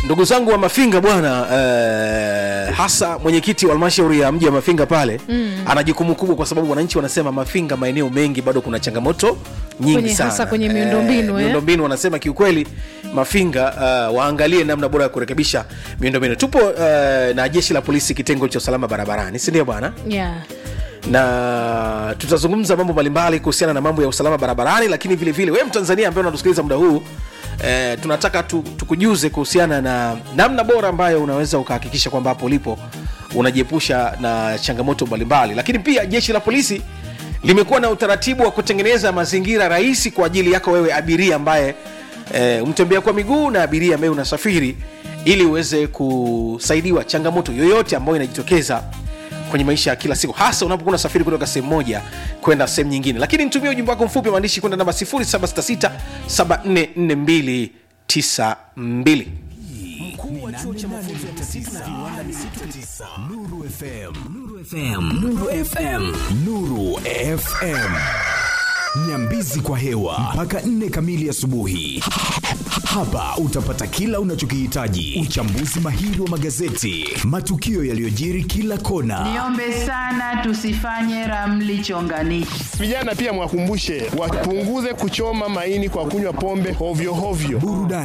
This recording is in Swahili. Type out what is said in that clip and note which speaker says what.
Speaker 1: ndugu zangu wa mafinga bwana eh, hasa mwenyekiti wa halmashauri ya mji wa mafinga pale mm. ana jukumu kubwa kwa sababu wananchi wanasema mafinga maeneo mengi bado kuna changamoto nyingi
Speaker 2: Kwenye-
Speaker 1: sana
Speaker 2: hasa kwenye miundombinu, eh.
Speaker 1: miundombinu wanasema kiukweli mafinga uh, waangalie namna bora ya kurekebisha miundombinu tupo uh, na jeshi la polisi kitengo cha usalama barabarani sindio bwana
Speaker 2: yeah.
Speaker 1: na tutazungumza mambo mbalimbali kuhusiana na mambo ya usalama barabarani lakini vile vile wewe mtanzania ambaye unatusikiliza muda huu eh, tunataka tu, tukujuze kuhusiana na namna bora ambayo unaweza ukahakikisha kwamba hapo ulipo unajiepusha na changamoto mbalimbali lakini pia jeshi la polisi limekuwa na utaratibu wa kutengeneza mazingira rahisi kwa ajili yako wewe abiria ambaye eh, mtembea kwa miguu na abiria ambaye unasafiri ili uweze kusaidiwa changamoto yoyote ambayo inajitokeza kwenye maisha ya kila siku hasa unapokuwa unasafiri kutoka sehemu moja kwenda sehemu nyingine lakini nitumie ujumbe wako mfupi wa maandishi kwenda namba 766744292
Speaker 3: Mkuu wa chuo cha mafunzo ya tasisi na viwanda misitu tisa Nuru FM Nuru FM Nuru FM Nuru FM Nyambizi kwa hewa mpaka nne kamili asubuhi. Hapa utapata kila unachokihitaji: uchambuzi mahiri wa magazeti, matukio yaliyojiri kila kona,
Speaker 4: Niombe sana tusifanye ramli chonganishi.
Speaker 5: Vijana pia mwakumbushe wapunguze kuchoma maini kwa kunywa pombe hovyo hovyo.
Speaker 3: burudani